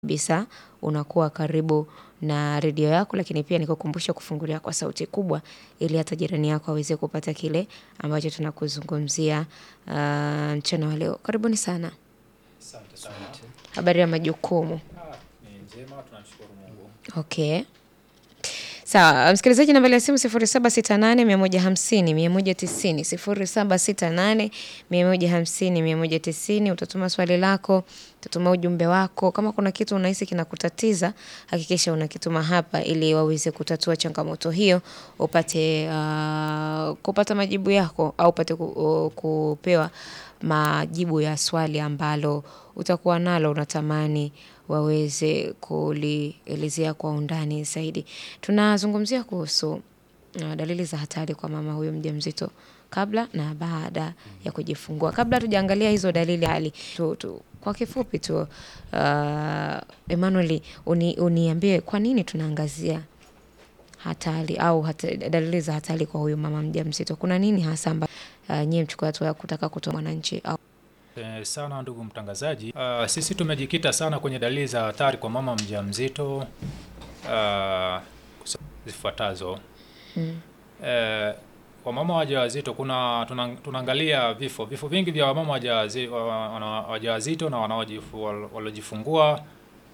kabisa unakuwa karibu na redio yako, lakini pia nikukumbusha kufungulia kwa sauti kubwa ili hata jirani yako aweze kupata kile ambacho tunakuzungumzia mchana wa leo. Karibuni sana. Asante sana. Habari ya majukumu. Ah, ni njema, tunamshukuru Mungu. Okay. Sawa, msikilizaji nambari ya simu 0768 150 190 0768 150 190 utatuma swali lako, utatuma ujumbe wako. Kama kuna kitu unahisi kinakutatiza, hakikisha unakituma hapa ili waweze kutatua changamoto hiyo, upate uh, kupata majibu yako au upate ku, uh, kupewa majibu ya swali ambalo utakuwa nalo unatamani waweze kulielezea kwa undani zaidi. Tunazungumzia kuhusu uh, dalili za hatari kwa mama huyu mjamzito kabla na baada ya kujifungua. Kabla hatujaangalia hizo dalili hali tu, tu, kwa kifupi tu uh, Emmanuel uni, uniambie kwa nini tunaangazia hatari au hata, dalili za hatari kwa huyu mama mjamzito. Kuna nini hasa amba uh, nyie mchukua hatua ya kutaka kutoa mwananchi au Eh, sana ndugu mtangazaji. Ah, sisi tumejikita sana kwenye dalili za hatari kwa mama mjamzito ah, zifuatazo. Eh, kwa mama wajawazito kuna tuna- tunaangalia vifo vifo vingi vya wamama wajawazi- wa- wa- wana- wajawazito na wanaojifu- wal- waliojifungua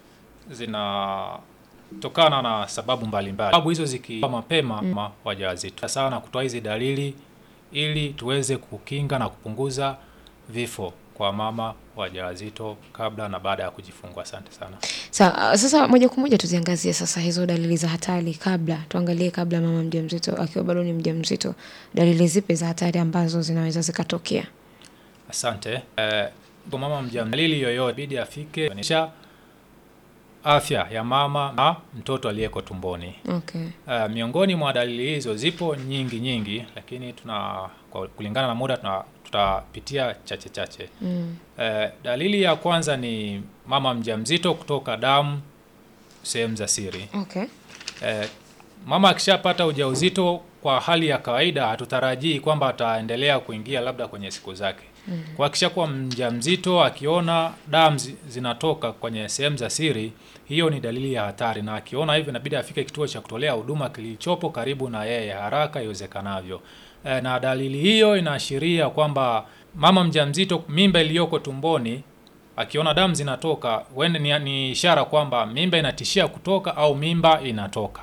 zinatokana na sababu mbalimbali. Sababu hizo zikiwa mapema mama wajawazito sana kutoa hizi dalili ili tuweze kukinga na kupunguza vifo kwa mama wajawazito kabla na baada ya kujifungua. Asante sana. Sa, sasa moja kwa moja tuziangazie sasa hizo dalili za hatari kabla, tuangalie kabla mama mjamzito akiwa bado ni mjamzito, dalili zipi za hatari ambazo zinaweza zikatokea? Asante. Eh, kwa mama mjamzito, dalili yoyote bidi afike kuonyesha afya ya mama na mtoto aliyeko tumboni. Okay. Uh, miongoni mwa dalili hizo zipo nyingi nyingi, lakini tuna kwa kulingana na muda tuna, tutapitia chache chache. Mm. Uh, dalili ya kwanza ni mama mjamzito kutoka damu sehemu za siri. Okay. Eh, mama akishapata ujauzito kwa hali ya kawaida hatutarajii kwamba ataendelea kuingia labda kwenye siku zake. Mm. Kwa akishakuwa mjamzito akiona damu zi- zinatoka kwenye sehemu za siri, hiyo ni dalili ya hatari, na akiona hivyo inabidi afike kituo cha kutolea huduma kilichopo karibu na yeye haraka iwezekanavyo. Eh, na dalili hiyo inaashiria kwamba mama mjamzito, mimba iliyoko tumboni akiona damu zinatoka huenda ni, ni ishara kwamba mimba inatishia kutoka au mimba inatoka.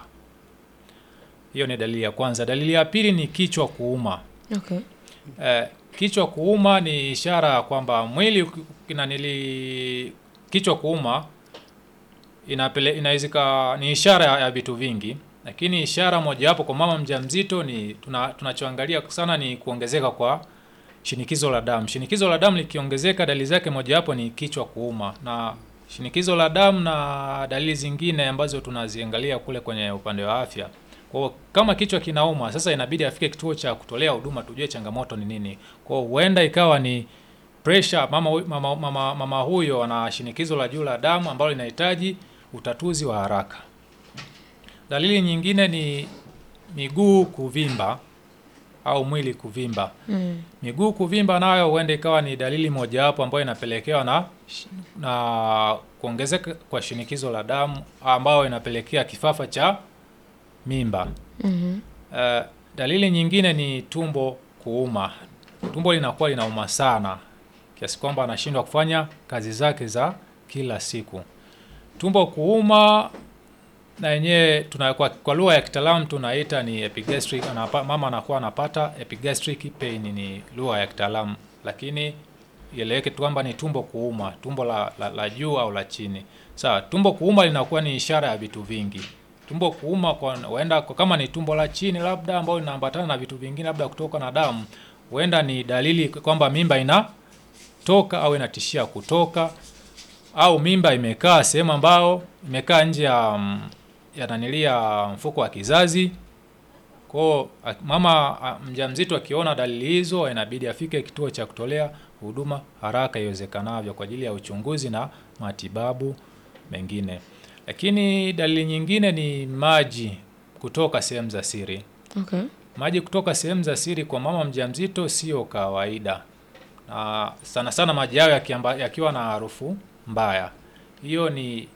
Hiyo ni dalili ya kwanza. Dalili ya pili ni kichwa kuuma. Okay. Eh, kichwa kuuma ni ishara ya kwamba mwili uki- inanili kichwa kuuma inapele inawezeka ni ishara ya, ya vitu vingi, lakini ishara mojawapo kwa mama mjamzito ni tuna, tunachoangalia sana ni kuongezeka kwa shinikizo la damu. Shinikizo la damu likiongezeka, dalili zake mojawapo ni kichwa kuuma, na shinikizo la damu na dalili zingine ambazo tunaziangalia kule kwenye upande wa afya. Kwa hiyo kama kichwa kinauma, sasa inabidi afike kituo cha kutolea huduma tujue changamoto ni nini. Kwa hiyo huenda ikawa ni pressure, mama, hu- mama, mama, mama huyo ana shinikizo la juu la damu ambalo linahitaji utatuzi wa haraka. Dalili nyingine ni miguu kuvimba au mwili kuvimba. Mm. Miguu kuvimba nayo huenda ikawa ni dalili mojawapo ambayo inapelekewa na na kuongezeka kwa shinikizo la damu ambayo inapelekea kifafa cha mimba. Mhm. Eh, dalili nyingine ni tumbo kuuma. Tumbo linakuwa linauma sana kiasi kwamba anashindwa kufanya kazi zake za kila siku. Tumbo kuuma na yenyewe tuna kwa, kwa lugha ya kitaalamu tunaita ni epigastric. Anapa, mama anakuwa anapata epigastric pain, ni lugha ya kitaalamu, lakini ieleweke tu kwamba ni tumbo kuuma, tumbo la, la, la juu au la chini. Sawa, tumbo kuuma linakuwa ni ishara ya vitu vingi. Tumbo kuuma kwa huenda kwa kama ni tumbo la chini labda ambayo linaambatana na vitu vingine labda kutoka na damu, huenda ni dalili kwamba mimba inatoka au inatishia kutoka au mimba imekaa sehemu ambao imekaa nje ya mm, ya nanilia mfuko wa kizazi. Kwao a- mama a, mjamzito akiona dalili hizo, inabidi afike kituo cha kutolea huduma haraka iwezekanavyo kwa ajili ya uchunguzi na matibabu mengine. Lakini dalili nyingine ni maji kutoka sehemu za siri. Okay. Maji kutoka sehemu za siri kwa mama mjamzito sio kawaida, na sana sana maji hayo yakiamba- yakiwa na harufu mbaya. Hiyo ni